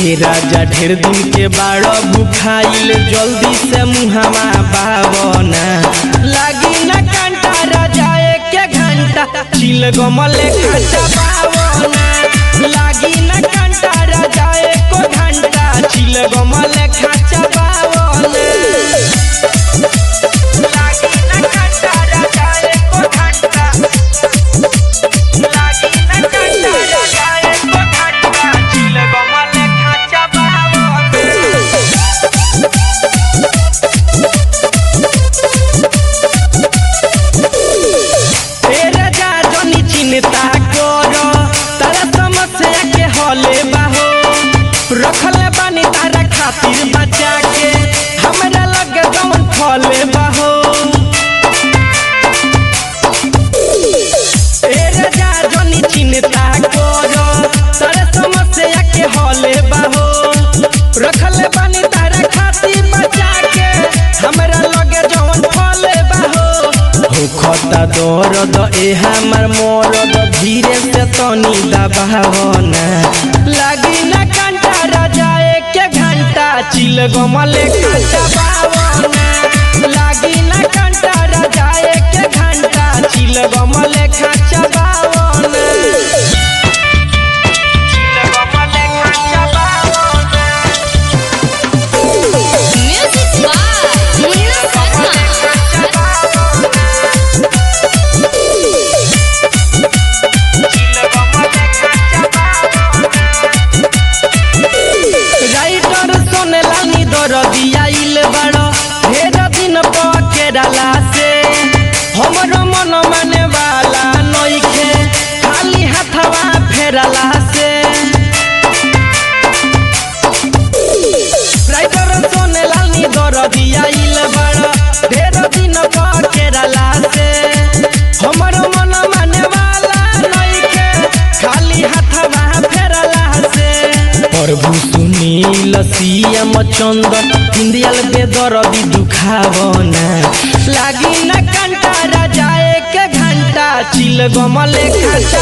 हे राजा ढेर दिन के बाड़ भूखाइल जल्दी से मुहावा बावना लागी ना कांटा राजा एक घंटा चिल गमले खाचा बावना लागी ना कांटा राजा एक घंटा चिल गमले खाचा बावना लागी ना कांटा राजा एक घंटा लागी ना कांटा राजा एक घंटा चिल गमले खाचा बावना ए राजा जनी चिंता करो तारा समस्या के हले बाहो रखले बानी तारा खातिर बचा के हमरा लगे जवन फले बाहो ए राजा जनी चिंता करो तारा समस्या के हले बाहो रखले बानी तारा खातिर बचा के हमरा लगे जवन फले बाहो होखता दर्द ए हमर मरद धीरे से तनी दबावना लागी ना कांटा राजा एक घंटा चिल गमले कांटा बावना लागी ना कांटा राजा एक घंटा चिल गमले खाचा बावना चिल गमले खाचा बावना Music by Munna Sarma. Writer सोनेला नी दरदिया इल बड़ो ढेर दिन पकेराला से हमरो मन माने वाला नइखे खाली हाथवा फेरला से राइटर सोनेला नी दरदिया इल बड़ो ढेर दिन पकेराला से हमरो मन माने वाला नइखे खाली हाथवा फेरला से प्रभु सुनील सीएम चंदन हिंदियल बेदर भी दुखावना लागी न कंटा राजा एक घंटा चिल गमले खाचा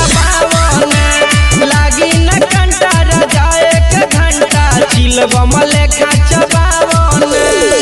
बावना लागी न कंटा राजा एक घंटा चिल गमले खाचा